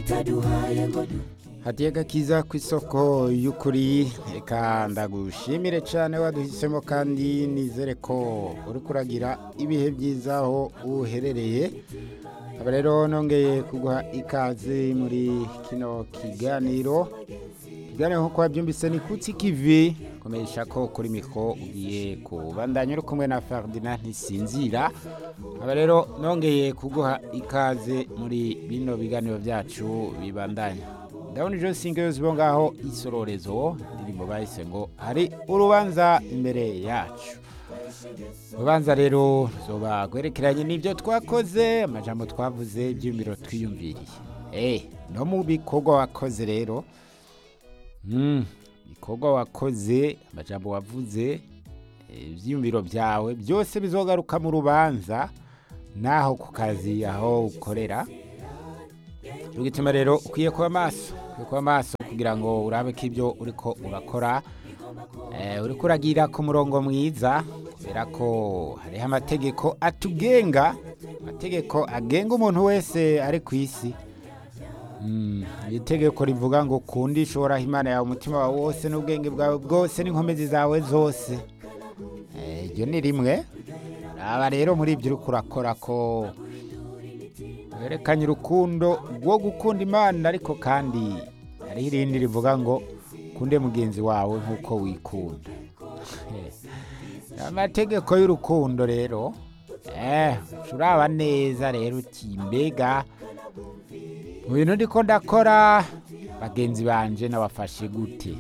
itaduhaye ngo hadiye gakiza ku isoko y'ukuri reka ndagushimire cyane waduhisemo kandi nizere ko uri kuragira ibihe byiza aho uherereye aba rero nongeye kuguha ikaze muri kino kiganiro ikiganiro nk'uko wabyumvise ni kutsi kivi komeresha ko kuri miko ugiye kubandanya uri kumwe na Ferdinand ntisinzira aba rero nongeye kuguha ikaze muri bino biganiro byacu bibandanya ndabona ijo singeyo zibo ngaho isororezo indirimbo bahise ngo hari urubanza imbere yacu urubanza rero zoba rwerekeranye n'ibyo twakoze amajambo twavuze ibyiyumviro twiyumviriye eh no mu bikorwa wakoze rero mm, bikorwa wakoze amajambo wavuze eh, ivyiyumviro byawe byose bizogaruka mu rubanza naho ku kazi aho ukorera cyo gituma rero ukwiye kuba maso ukwiye kuba maso kugira ngo urabe ko ibyo uriko urakora eh, uriko uragira ku murongo mwiza kubera ko hariho amategeko atugenga amategeko agenga umuntu wese ari ku isi Mm, iri tegeko rivuga ngo kundi ishoboraho imana yawe umutima wawe wose n'ubwenge bwawe bwose n'inkomezi zawe zose Eh, iryo ni rimwe raba rero muri ibyo uriko urakora ko werekanye urukundo rwo gukunda imana ariko kandi hariho irindi rivuga ngo ukunde mugenzi wawe nk'uko wikunda amategeko y'urukundo rero eh uraba neza rero uti mbega mu bintu ndiko ndakora bagenzi banje nabafashe gute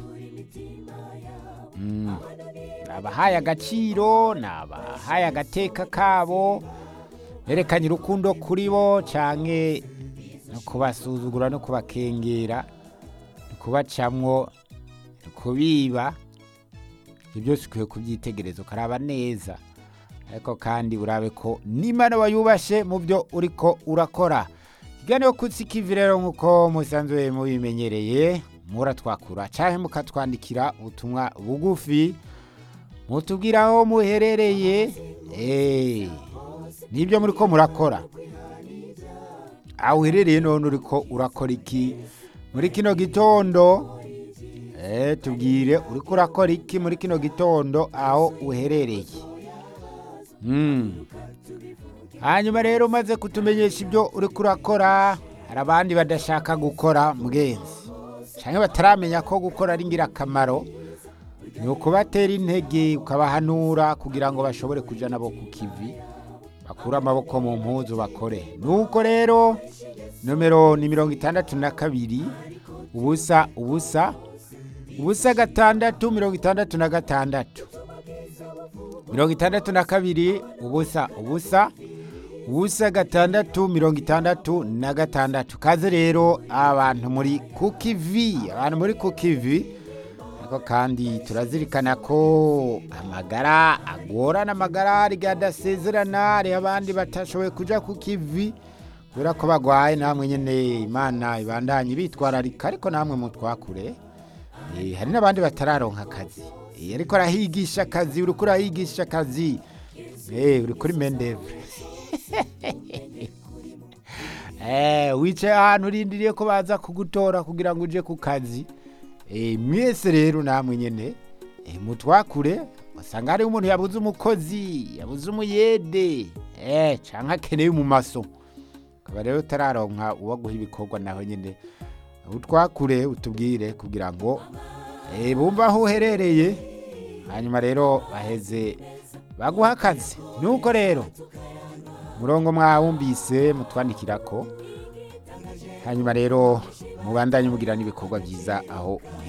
Mm, nabahaye agaciro nabahaye agateka kabo berekanye urukundo kuri bo canke no kubasuzugura no kubakengera no kubacamwo no kubiba ibyo byose ukwiye kubyitegereza ukaraba neza ariko kandi urabe ko n'imana wayubashe mu byo uriko urakora ikiganiro kutsi kivi rero nk'uko musanzwe mubimenyereye muratwakura canke mukatwandikira ubutumwa bugufi mutubwira aho muherereye eh nibyo muriko murakora aho uherereye none uriko urakora iki muri kino gitondo eh tubwire uriko urakora iki muri kino gitondo aho uherereye mm. hanyuma rero umaze kutumenyesha ibyo uriko urakora hari abandi badashaka gukora mugenzi cyangwa bataramenya ko gukora ari ingirakamaro ni ukubatera intege ukabahanura kugira ngo bashobore kujya nabo ku kivi bakure amaboko mu mpuzu bakore nuko rero nomero ni mirongo itandatu na kabiri ubusa ubusa ubusa gatandatu mirongo itandatu na gatandatu mirongo itandatu na kabiri ubusa ubusa ubusa gatandatu mirongo itandatu na gatandatu kaze rero abantu muri kukivi abantu muri kukivi ariko kandi turazirikana ko amagara agorana amagara hari adasezerana hariho abandi batashoboye kuja ku kivi kubera ko bagwaye namwe nyene imana ibandanye bitwararika ariko namwe mutwakure Eh, hari n'abandi batararonka akazi Eh, ariko arahigisha akazi uriko urahigisha akazi Eh, uri kuri mendevre Eh, wicaye ahantu urindiriye ko baza kugutora kugira ngo uje ku kazi Eh, mwese rero namwe nyene eh, mutwakure wasanga hariho umuntu yabuze umukozi yabuze umuyede eh, canke akeneye umumaso ukaba rero utararonka uwaguha ibikorwa naho nyene utwakure utubwire kugira ngo eh, bumve aho uherereye hanyuma rero baheze baguha akazi nuko rero murongo mwawumvise mutwandikira ko hanyuma rero mubandanye mugira n'ibikorwa byiza aho muherereye